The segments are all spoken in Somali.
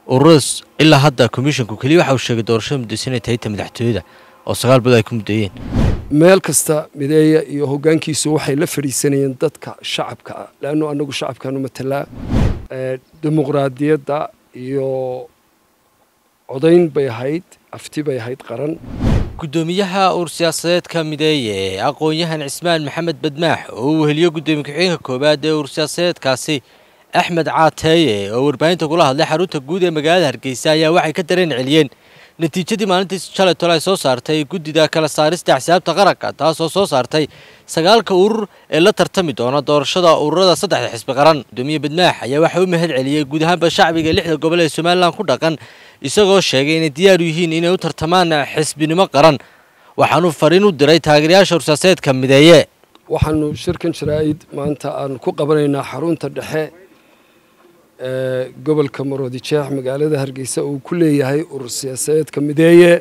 ururada ilaa hadda komishonku keliya waxa uu sheegay doorashada muddaysa inay tahay ta madaxtooyada oo sagaal bilood ay ku muddeeyeen meel kasta mideeya iyo hoggaankiisu waxay la fadhiisanayeen dadka shacabka ah leannu annagu shacabkaanu matalaa dimuqraadiyadda iyo codayn bay ahayd afti bay ahayd qaran guddoomiyaha uur siyaasadeedka mideeye aqoon-yahan cismaan maxamed badmaax oo uu weheliyo guddoomiye ku-xigeenka koowaad ee uur siyaasadeedkaasi axmed caateeye oo warbaahinta kula hadlay xarunta guud ee magaalada hargeysa ayaa waxay ka dareen celiyeen natiijadii maalintii shalay tole ay soo saartay guddida kala saarista axsaabta qaranka taasoo soo saartay sagaalka urur ee la tartami doona doorashada ururada saddexda xisbi qaran guddoomiye badmaax ayaa waxa u mahad celiyey guud ahaanba shacbiga lixda gobol ee somalilan ku dhaqan isagoo sheegay inay diyaar u yihiin inay u tartamaan xisbinimo qaran waxaanu fariin u diray taageerayaasha ursaaseedka mideeye waxaanu shirkan jaraa'id maanta aanu ku qabanaynaa xarunta dhexe ee gobolka maroodi jeex magaalada hargeysa uu ku leeyahay urur siyaasadeedka mideeye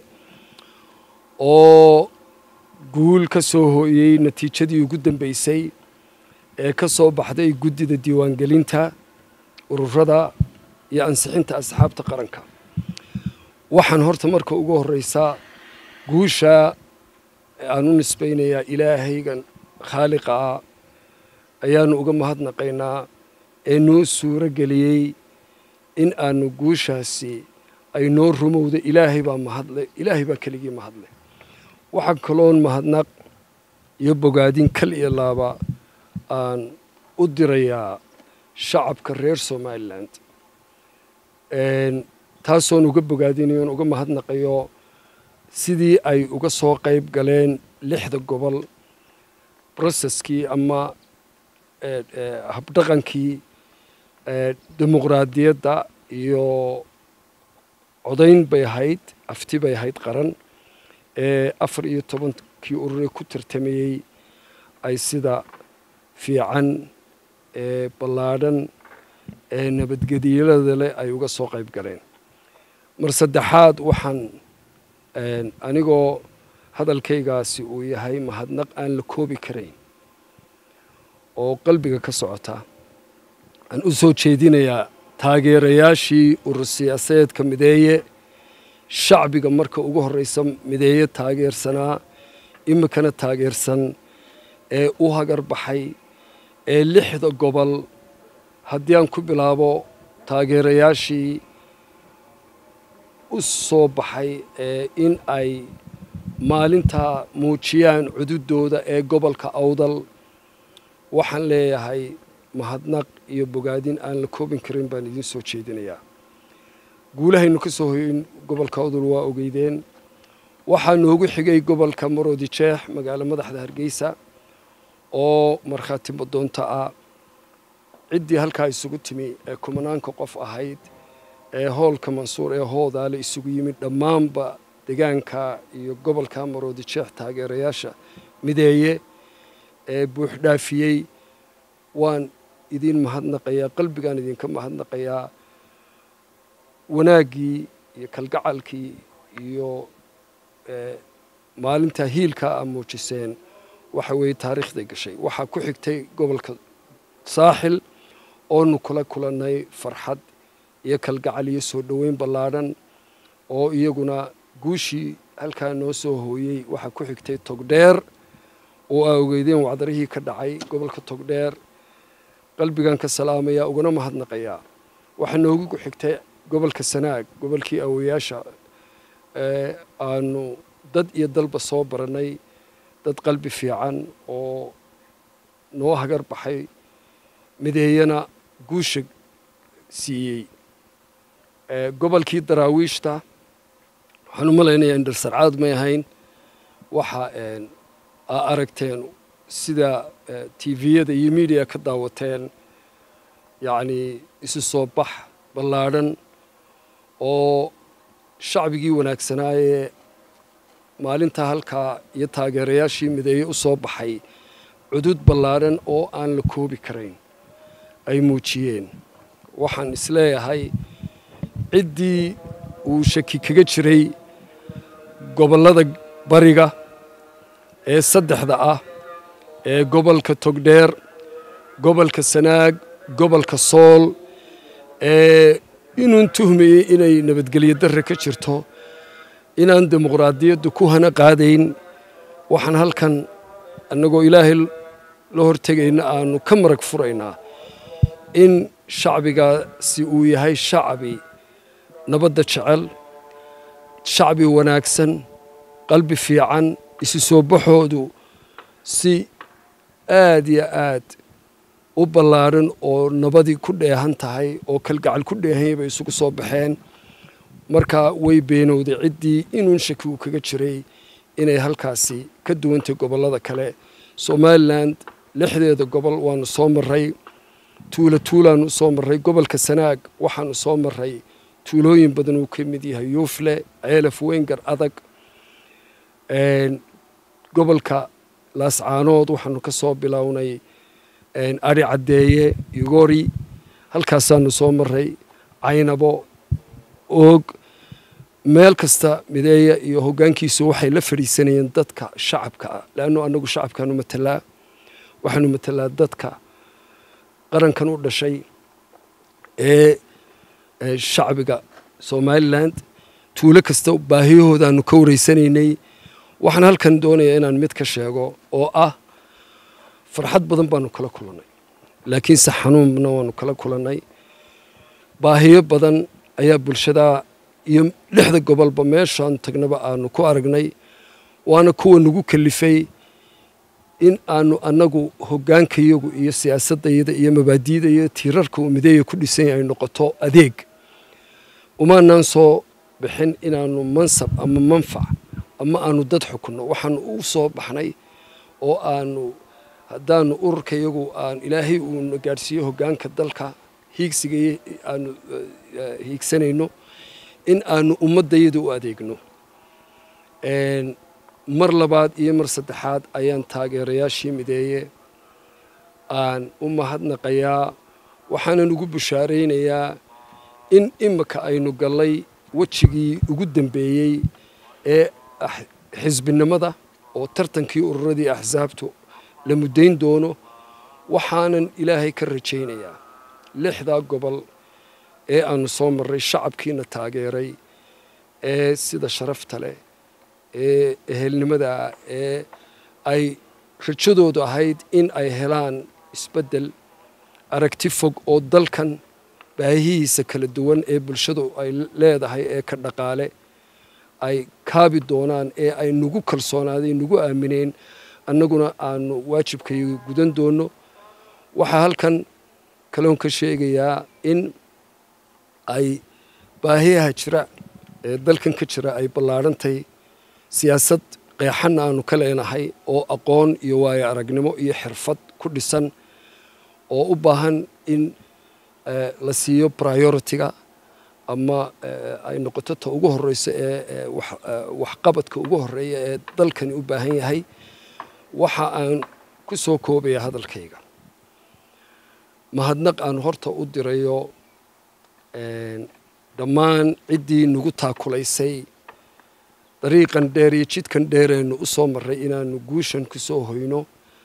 oo guul ka soo hooyey natiijadii ugu dambeysay ee ka soo baxday guddida diiwaangelinta ururada iyo ansixinta asxaabta qaranka waxaan horta marka ugu horreysaa guusha aan u nisbaynayaa ilaahaygan khaaliqa ah ayaanu uga mahadnaqaynaa ee noo suuro geliyey in aanu guushaasi ay noo rumowda ilaahay baa mahadle ilaahay baa keligii mahadle waxaa kaloon mahadnaq iyo bogaadin kal iyo laaba aan u dirayaa shacabka reer somalilan taasoon uga bogaadinayoon uga mahadnaqayo sidii ay uga soo qayb galeen lixda gobol broseskii ama habdhaqankii dimuqraadiyadda iyo codayn bay ahayd afti bay ahayd qaran ee afar iyo tobankii ururee ku tartamayey ay sida fiican ee ballaadhan ee nabadgediyalada leh ay uga soo qayb galeen mar saddexaad waxaan anigoo hadalkaygaasi uu yahay mahadnaq aan la koobi karayn oo qalbiga ka socota aan u soo jeedinayaa taageerayaashii urur siyaasadeedka mideeye shacbiga marka ugu horreysa mideeye taageersanaa iminkana taageersan ee u hagar baxay ee lixda gobol haddii aan ku bilaabo taageerayaashii u soo baxay ee in ay maalintaa muujiyaan cududooda ee gobolka awdal waxaan leeyahay mahadnaq iyo bogaadin aan la koobin karin baan idiin soo jeedinayaa guulahaynu ka soo hoyin gobolka awdal waa ogeydeen waxaa noogu xigay gobolka maroodi jeex magaalo madaxda hargeysa oo markhaati madoonta ah ciddii halkaa isugu timi ee kumanaanka qof ahayd ee hoolka mansuur ee hoodaale isugu yimid dhammaanba degaanka iyo gobolka maroodi jeex taageerayaasha mideeye ee buuxdhaafiyey waan idiin mahadnaqayaa qalbigaan idinka mahadnaqayaa wanaaggii iyo kalgacalkii iyo maalintaa hiilkaa aa muujiseen waxa weeye taariikhday gashay waxaa ku xigtay gobolka saaxil oonu kula kulannay farxad iyo kalgacal iyo soo dhoweyn ballaadhan oo iyaguna guushii halkaa noo soo hooyey waxaa ku xigtay togdheer oo aa ogeydeen wacdarihii ka dhacay gobolka togdheer qalbigan ka salaamayaa ugana mahadnaqayaa waxaa noogu xigtay gobolka sanaag gobolkii awoyaasha aanu dad iyo dalba soo barannay dad qalbi fiican oo noo hagar baxay mideeyana guusha siiyey gobolkii daraawiishta waxaan u malaynayaa indharsarcaad may ahayn waxa aa aragteen sida tviyada iyo miidiya ka daawateen yacnii isu soo bax ballaadhan oo shacbigii wanaagsanaayee maalintaa halkaa iyo taageerayaashii mideeye u soo baxay cudud ballaadhan oo aan la koobi karayn ay muujiyeen waxaan isleeyahay ciddii uu shaki kaga jiray gobollada bariga ee saddexda ah ee gobolka togdheer gobolka sanaag gobolka sool ee inuun tuhmayey inay nabadgelyo darre ka jirto inaan dimuqraadiyaddu ku hana qaadayn waxaan halkan annagoo ilaahay la hortegayna aanu ka marag furaynaa in shacbigaasi uu yahay shacbi nabadda jecel shacbi wanaagsan qalbi fiican isu soo baxoodu si aad iyo aad u ballaaran oo nabadii ku dheehan tahay oo kalgacal ku dheehanyay bay isugu soo baxeen marka way beenowday ciddii inuun shaki uu kaga jiray inay halkaasi ka duwantay gobollada kale somalilan lixdeeda gobol waanu soo marray tuulo tuulaanu soo marray gobolka sanaag waxaanu soo marray tuulooyin badan uu ka mid yahay yuufle ceelaf weyngar adag gobolka laascaanood waxaanu ka soo bilownay ari caddeeye yugori halkaasaanu soo marray caynabo oog meel kasta mideeya iyo hoggaankiisu waxay la fadhiisanayeen dadka shacabka ah leannu annagu shacabkaanu matalaa waxaanu matalaa dadka qarankan u dhashay ee shacbiga somalilan tuulo kasta baahiyahoodaanu ka wareysanaynay waxaan halkan doonayaa inaan mid ka sheego oo ah farxad badan baanu kala kulannay laakiinse xanuunna waanu kala kulannay baahiyo badan ayaa bulshadaa iyo lixda gobolba meeshaan tagnaba aanu ku aragnay waana kuwa nagu kalifay in aanu annagu hoggaankayagu iyo siyaasaddayada iyo mabaadi'da iyo tiirarka uu mideeya ku dhisanya ay noqoto adeeg umaanaan soo bixin inaanu mansab ama manfac ama aanu dad xukunno waxaanu u soo baxnay oo aanu haddaanu ururkayagu aan ilaahay uuna gaadhsiiyo hoggaanka dalka hiigsiga aanu hiigsanayno in aanu ummaddayada u adeegno mar labaad iyo mar saddexaad ayaan taageerayaashii mideeye aan u mahadnaqayaa waxaanan ugu bushaaraynayaa in imika aynu gallay wejigii ugu dambeeyey ee xisbinimada oo tartankii ururadii axsaabtu la muddayn doono waxaanan ilaahay ka rajaynayaa lixdaa gobol ee aanu soo marray shacabkiina taageeray ee sida sharafta leh ee ehelnimadaa ee ay rajadoodu ahayd in ay helaan isbeddel aragti fog oo dalkan baahihiisa kala duwan ee bulshadu ay leedahay ee ka dhaqaale ay kaabi doonaan ee ay nagu kalsoonaaday nagu aamineen annaguna aanu waajibkayga gudan doonno waxaa halkan kaloon ka sheegayaa in ay baahiyaha jira ee dalkan ka jira ay ballaarhantay siyaasad qeexanna aanu ka leenahay oo aqoon iyo waayo aragnimo iyo xirfad ku dhisan oo u baahan in la siiyo prioritiga ama ay noqoto ta ugu horeyso ee waxqabadka ugu horeeya ee dalkani u baahan yahay waxa aan ku soo koobaya hadalkayga mahadnaq aan horta u dirayo dhammaan ciddii nagu taakulaysay dariiqan dheer iyo jidkan dheereennu u soo marray inaanu guushan ku soo hoyno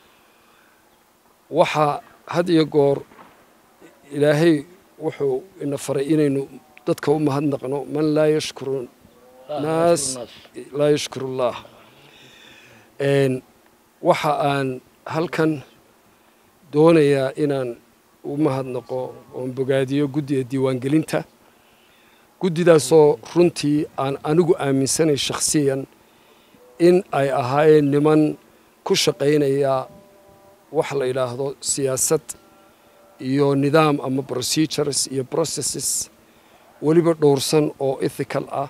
waxaa had iyo goor ilaahay wuxuu ina faray inaynu dadka u mahadnaqno man laa yashkuru naas laa yashkuru allah waxa aan halkan doonayaa inaan u mahadnaqo oon bogaadiyo guddiga diiwaangelinta guddidaasoo runtii aan anigu aaminsanay shakhsiyan in ay ahaayeen niman ku shaqaynaya wax la yidhaahdo siyaasad iyo nidaam ama procedures iyo processes weliba dhowrsan oo ethical ah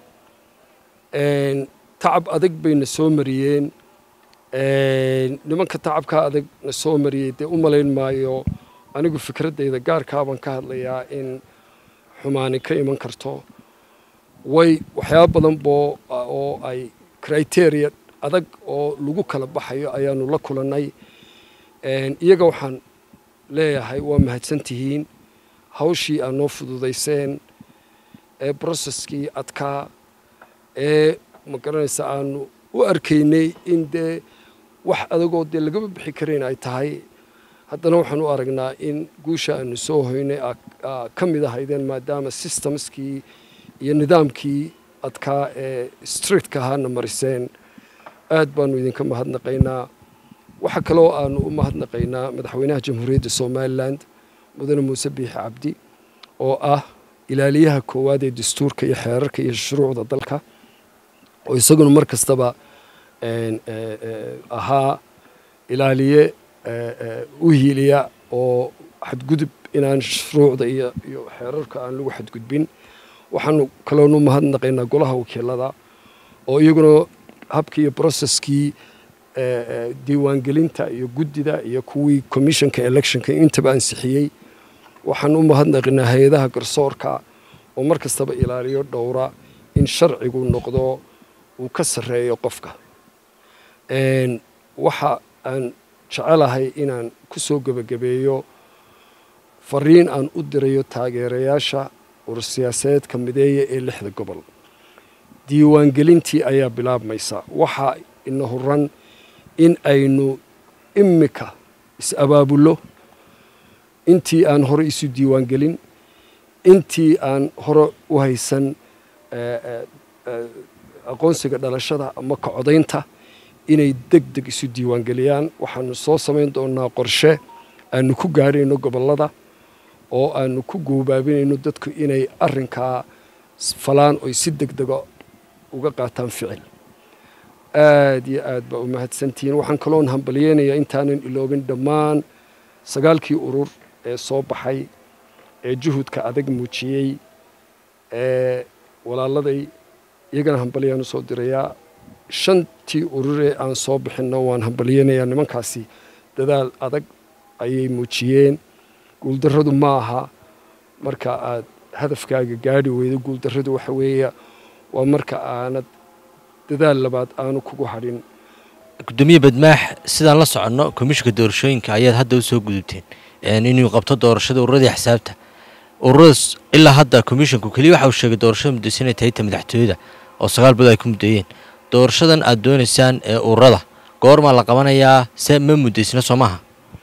tacab adag bayna soo mariyeen nimanka tacabkaa adag na soo mariyey dee u malayn maayo anigu fikraddayda gaarkaabaan ka hadlayaa in xumaani ka iman karto way waxyaaba badan boo oo ay criteria adag oo lagu kala baxayo ayaanu la kulannay iyaga waxaan leeyahay waa mahadsan tihiin hawshii aad noo fududayseen ee broceskii adkaa ee ma garanaysa aanu u arkaynay in dee wax adagoo dee lagama bixi karayn ay tahay haddana waxaan u aragnaa in guusha aanu soo hoynay ka mid ahaydeen maadaama systemskii iyo nidaamkii adkaa ee streetka ahaana mariseen aad baanu idinka mahadnaqaynaa waxaa kaloo aanu u mahadnaqaynaa madaxweynaha jamhuuriyadda somalilan mudane muuse biixi cabdi oo ah ilaaliyaha koowaad ee dastuurka iyo xeerarka iyo shuruucda dalka oo isaguna mar kastaba ahaa ilaaliye u hiiliya oo xadgudub inaan shuruucda iyo iyo xeerarka aan lagu xadgudbin waxaanu kaloonu mahadnaqaynaa golaha wakiilada oo iyaguna habkii iyo broceskii diiwaangelinta iyo guddida iyo kuwii commissionka electionka intaba ansixiyey waxaan u mahadnaqaynaa hay-adaha garsoorka oo mar kastaba ilaaliyo dhowra in sharcigu noqdo uu ka sarreeyo qofka waxa aan jecelahay inaan ku soo gebagabeeyo fariin aan u dirayo taageerayaasha ursiyaasadeedka mideeya ee lixda gobol diiwaangelintii ayaa bilaabmaysa waxaa ina huran in aynu imika is-abaabullo intii aan hore isu diiwaangelin intii aan hore u haysan aqoonsiga dhalashada ama kacodaynta inay deg deg isu diiwaangeliyaan waxaanu soo samayn doonaa qorshe aanu ku gaarayno gobollada oo aanu ku goobaabinayno dadku inay arrinkaa falaan oy si deg dega uga qaataan ficil aad iyo aad baa u mahadsantihiin waxaan kaloon hambalyeynayaa intaanan iloobin dhammaan sagaalkii urur ee soo baxay ee juhudka adag muujiyey ee walaaladay iyagana hambalyaan u soo dirayaa shantii ururee aan soo bixinno waan hambalyeynayaa nimankaasi dadaal adag ayay muujiyeen guuldarradu ma aha marka aad hadafkaaga gaadhi weydo guuldarradu waxa weeya waa marka aanad dadaal labaad aanu kugu hadhin gudoomiye badmaax sidaan la soconno komishinka doorashooyinka ayaad hadda u soo gudubteen inuu qabto doorashada ururadii xisaabta ururadaas ilaa hadda komishinku keliya waxa uu sheegay doorashada muddaysa inay tahay ta madaxtooyada oo sagaal bilood ay ku muddeeyeen doorashadan aad doonaysaan ee ururada goormaa la qabanayaa se ma muddaysna soo maaha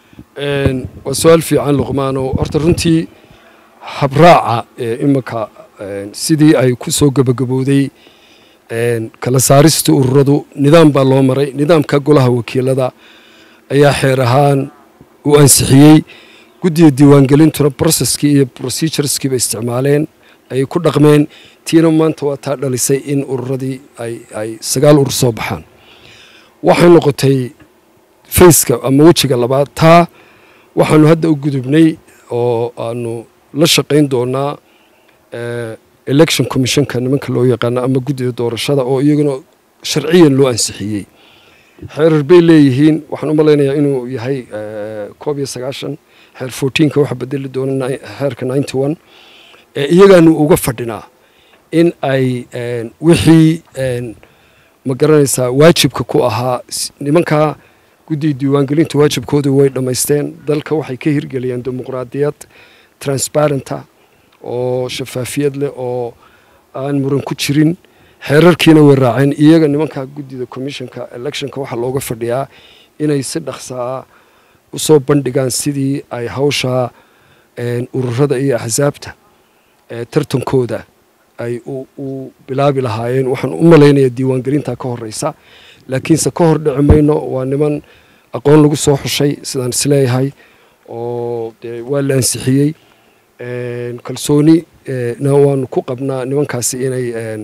waa su-aal fiican luqmaano horta runtii habraaca ee iminka sidii ay ku soo gebagabowday kala saarista ururadu nidaam baa loo maray nidaamka golaha wakiilada ayaa xeer ahaan u ansixiyey guddiga diiwaangelintuna broceskii iyo procedureskiiba isticmaaleen ayay ku dhaqmeen tiina maanta waa taa dhalisay in ururadii ay sagaal urur soo baxaan waxay noqotay faceka ama wejiga labaad taa waxaanu hadda u gudubnay oo aanu la shaqayn doonaa election commissionka nimanka loo yaqaano ama guddida doorashada oo iyaguna sharciyan loo ansixiyey xeerar bay leeyihiin waxaan u malaynayaa inuu yahay koob iyo sagaashan xeer fourteenka waxa bedeli doona xeerka ninety one iyagaanu uga fadhinaa in ay wixii ma garanaysaa waajibka ku ahaa nimankaa guddiga diiwaangelinta waajibkoodu way dhammaysteen dalka waxay ka hirgeliyeen dimuqraadiyad transparenta oo shafaafiyad leh oo aan muran ku jirin xeerarkiina way raaceen iyaga nimanka guddida commissionka electionka waxaa looga fadhiyaa inay si dhaqsaa usoo bandhigaan sidii ay hawshaa ururada iyo axsaabta tartankooda ay u bilaabi lahaayeen waxaan u malaynayaa diiwaangelinta ka horeysa laakiinse ka hor dhici mayno waa niman aqoon lagu soo xushay sidaan isleeyahay oo dee waa la ansixiyey kalsooni na waanu ku qabnaa nimankaasi inay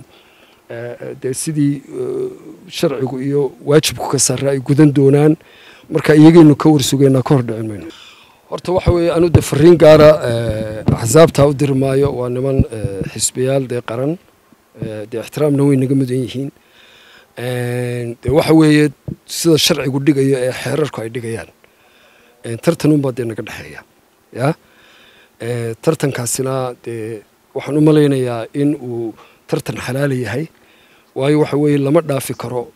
dee sidii sharcigu iyo waajibku ka sarra ay gudan doonaan marka iyagaynu ka warsugeynaa ka hor dhicin mayno horta waxa weeye anu de fariin gaara axsaabtaa u diri maayo waa niman xisbiyaal dee qaran dee ixtiraamna way naga mudan yihiin de waxa weeye sida sharcigu dhigayo ee xeerarku ay dhigayaan tartanunbaa dee naga dhexeeya ya tartankaasina dee waxaan u malaynayaa in uu tartan xalaala yahay waayo waxa weeye lama dhaafi karo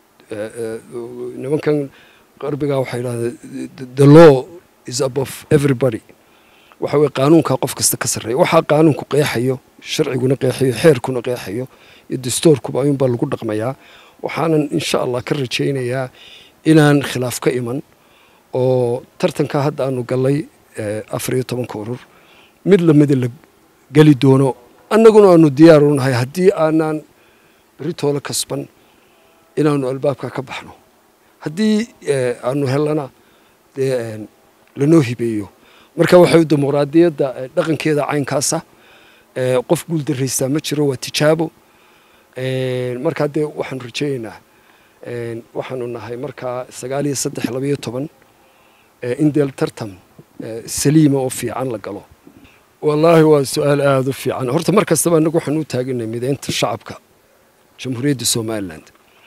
nimankan qarbigaa waxay idhahdeen the law is above everybody waxa weye qaanuunkaa qof kasta ka sarreeya waxaa qaanuunku qeexayo sharciguna qeexayo xeerkuna qeexayo iyo dastuurkuba ayuunbaa lagu dhaqmayaa waxaanan insha allah ka rajaynayaa inaan khilaaf ka iman oo tartanka hadda aanu gallay afar iyo tobanka urur mid lamida la geli doono annaguna aanu diyaar u nahay haddii aanaan beritoola kasban inaanu albaabka ka baxno haddii aanu hellana dee lanoo hibeeyo marka waxay dimuqraadiyadda dhaqankeeda caynkaasa qof guuldarraystaa ma jiro waa tijaabo markaa dee waxaanu rajeynaynaa waxaanu nahay markaa sagaal iyo saddex labayo toban in deel tartan saliima oo fiican la galo wallaahi waa su-aal aada u fiican horta mar kastaba annagu waxaan u taaganay mideynta shacabka jamhuuriyadda somalilan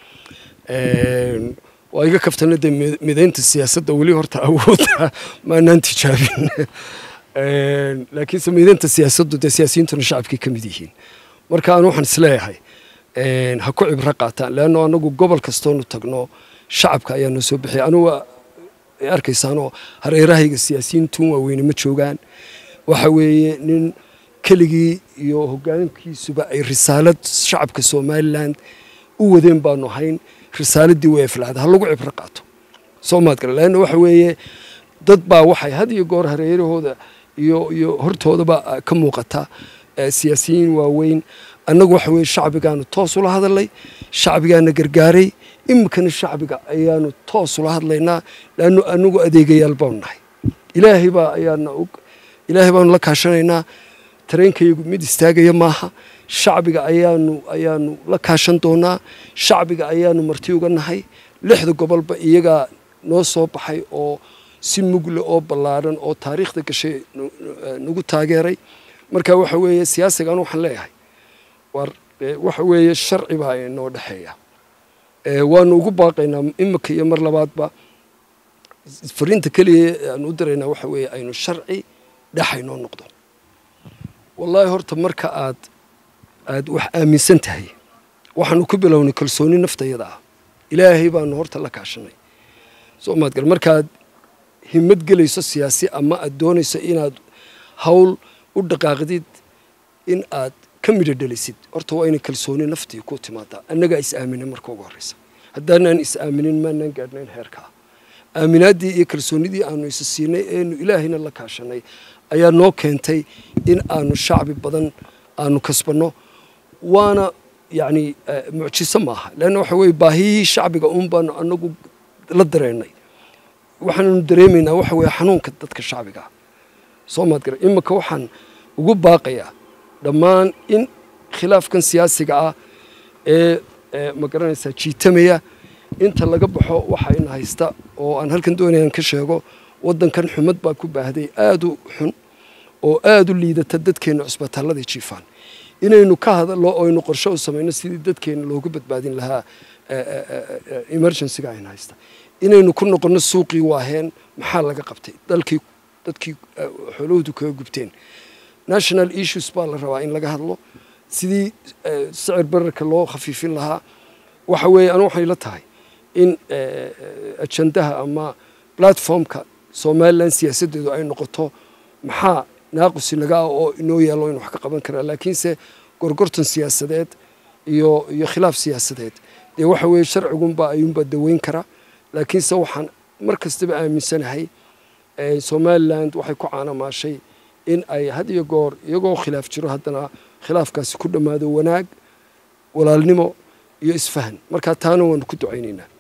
waa iga kaftana dee mideynta siyaasadda weli horta awooda maanaan tijaabin laakiinse mideynta siyaasaddu dee siyaasiyiintuna shacabkay ka mid yihiin marka aan waxaan isleeyahay ha ku cibro qaataan leanno anagu gobol kastoonu tagno shacabka ayaa noo soo bixiya anugu arkaysaanoo hareerahayga siyaasiyiintun waaweyne ma joogaan waxa weeye nin keligii iyo hoggaankiisuba ay risaalad shacabka somalilan u wadeen baanu hayn risaaladii way aflaada ha lagu cibro qaato soo maad gala leanna waxa weeye dad baa waxay had iyo goor hareerahooda iyo iyo hortoodaba ka muuqata siyaasiyiin waaweyn annagu waxa weye shacbigaanu toos ula hadalnay shacbigaana gargaaray iminkana shacbiga ayaanu toos ula hadlaynaa leannu anagu adeegayaal baanu nahay ilaahay baa ayaana og ilaahay baanu la kaashanaynaa tareenkayagu mid istaagaya maaha shacbiga ayaanu ayaanu la kaashan doonaa shacbiga ayaanu marti uga nahay lixda gobolba iyagaa noo soo baxay oo si mugle oo ballaaran oo taariikhda gashay nagu taageeray marka waxa weeye siyaasigan waxaan leeyahay war waxa weeye sharci baa inoo dhexeeya waanu ugu baaqaynaa imika iyo mar labaadba fariinta keliya aanu u diraynaa waxa weeye aynu sharci dhexaynoo noqdo wallaahi horta marka aad aad wax aaminsan tahay waxaanu ku bilownay kalsooni naftayada ah ilaahay baanu horta la kaashanay soo maadgal markaad himad gelayso siyaasi ama aad doonayso inaad hawl u dhaqaaqdid in aad ka midho dhelisid horta waa inay kalsooni naftii ku timaadaa annagaa is aaminay marka ugu horreysa haddaanaan is aaminin maanaan gaadhnayn heerkaa aaminaaddii iyo kalsoonidii aanu isa siinay eenu ilaahayna la kaashanay ayaa noo keentay in aanu shacbi badan aanu kasbanno waana yacni mucjiso maaha leanna waxa weye baahiyihii shacbiga uun baanu anagu la dareennay waxaannu dareemaynaa waxa weeye xanuunka dadka shacbiga soo maad gara iminka waxaan ugu baaqayaa dhammaan in khilaafkan siyaasiga ah ee ma garanaysaa jiitamaya inta laga baxo waxayna haysta oo aan halkan doonayaan ka sheego waddankan xumad baa ku baahday aada u xun oo aada u liidata dadkeenna cusbitaalladii jiifaan inaynu ka hadallo oo aynu qorshe u samayno sidii dadkeenna loogu badbaadin lahaa emergencyga ayna haysta inaynu ku noqonno suuqii waaheen maxaa laga qabtay dalkii dadkii xoolahoodu kaga gubteen national issues baa la rabaa in laga hadlo sidii sicir bararka loo khafiifin lahaa waxa weeye anu waxay la tahay in ajandaha ama platformka somalilan siyaasaddeedu ay noqoto maxaa naaqus inaga ah oo inoo yaallo inu wax ka qaban karaa laakiinse gorgortan siyaasadeed iyo iyo khilaaf siyaasadeed dee waxa weeye sharcigunbaa ayuunbaa daweyn kara laakiinse waxaan mar kastaba aaminsanahay somaliland waxay ku caanamaashay in ay had iyo goor iyagoo khilaaf jiro haddana khilaafkaasi ku dhammaado wanaag walaalnimo iyo isfahan markaa taana waanu ku ducaynaynaa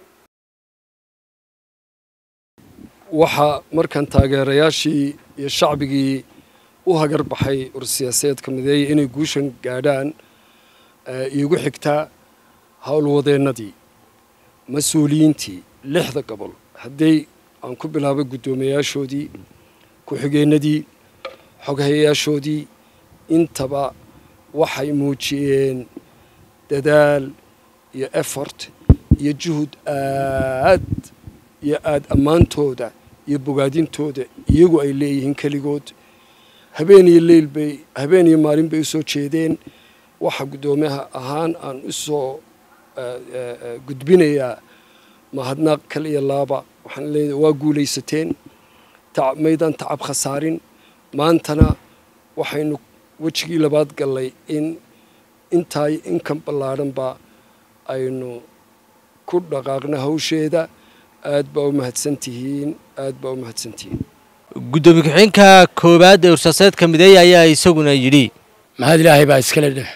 waxaa markan taageerayaashii iyo shacbigii u hagar baxay ursiyaasadeedka mideeya inay guushan gaadhaan iigu xigtaa howlwadeennadii mas-uuliyiintii lixda gobol hadday aan ku bilaabay guddoomiyayaashoodii ku-xigeennadii xoghayayaashoodii intaba waxay muujiyeen dadaal iyo effort iyo juhud aad iyo aada ammaantooda iyo bogaadintooda iyagu ay leeyihiin keligood habeen iyo leyl bay habeen iyo maalin bay u soo jeedeen waxa guddoomiyaha ahaan aan u soo gudbinayaa mahadnaaq kal iyo laaba waxaan leeyahay waa guulaysateen maydaan tacab khasaarin maantana waxaynu wejigii labaad gallay in intaa inkan ballaadhanba aynu ku dhaqaaqna hawsheeda aad baa u mahadsan tihiin aad baa u mahadsantihiin guddoomiye ku-xigeenka koowaad ee ursiyaasadeedka mideeye ayaa isaguna yidhi mahad ilaahay baa iskale dheh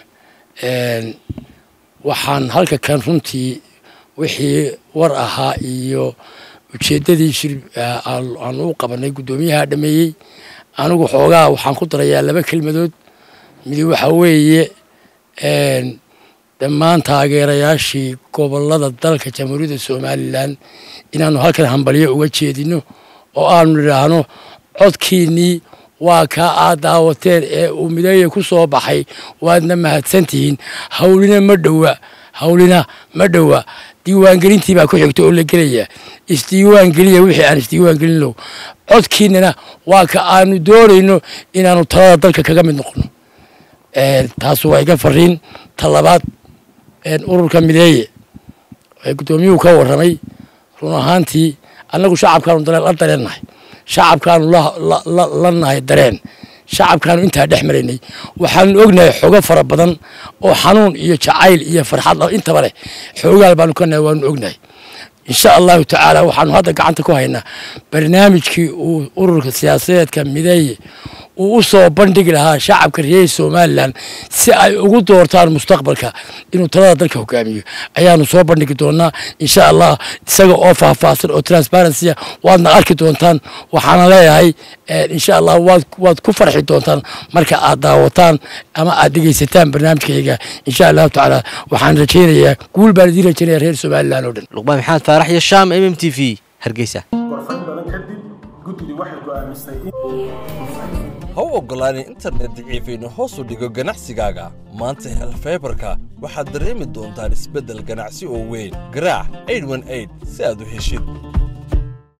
waxaan halka kan runtii wixii war ahaa iyo ujeeddadii shir aan u qabanay guddoomiyaha dhameeyey anigu xoogaa waxaan ku darayaa laba kelmadood midi waxa weeye dhammaan taageerayaashii gobollada dalka jamhuuriyadda somalilan inaannu halkan hambalyo uga jeedino oo aanu nidhaahno codkiinnii waa kaa aad daawateen ee uu mideeya ku soo baxay waadna mahadsantihiin hawlina ma dhowa hawlina ma dhowa diiwaangelintii baa ku xigta oo la gelaya isdiiwaan geliya wixii aan isdiiwaan gelino codkiinana waa ka aanu doonayno inaanu talada dalka kaga mid noqono taas waa iga fariin ta labaad ururka mideeye ee guddoomiyuhu ka warramay run ahaantii annagu shacabkaanu la dareennahay shacabkaanu la nahay dareen shacabkaanu intaa dhex maraynay waxaanu ognahay xogo fara badan oo xanuun iyo jacayl iyo farxad intaba leh xoogaal baanu ka nahay waanu ognahay insha allahu tacaala waxaanu hadda gacanta ku haynaa barnaamijkii uu ururka siyaasadeedka mideeye uu u soo bandhigi lahaa shacabka reer somalilan si ay ugu doortaan mustaqbalka inuu talada dalka hogaamiyo ayaanu soo bandhigi doonaa insha allah isaga oo faahfaahsan oo transparency waadna arki doontaan waxaana leeyahay insha allah waad ku farxi doontaan marka aad daawataan ama aad dhegeysataan barnaamijkayga insha allahu tacaala waxaan rajaynayaa guul baan idiin rajaynaya reer somalilan oo dhan luqmaan maxamed faarax iyo shaam m m t v hargeysa gorfayn badan kadib guddidu waxay go'aamisay ha u oggolaanin internet daciifaynu hoos u dhigo ganacsigaaga maanta hel faybarka waxaad dareemi doontaan isbeddel ganacsi oo weyn garaac si aad u heshid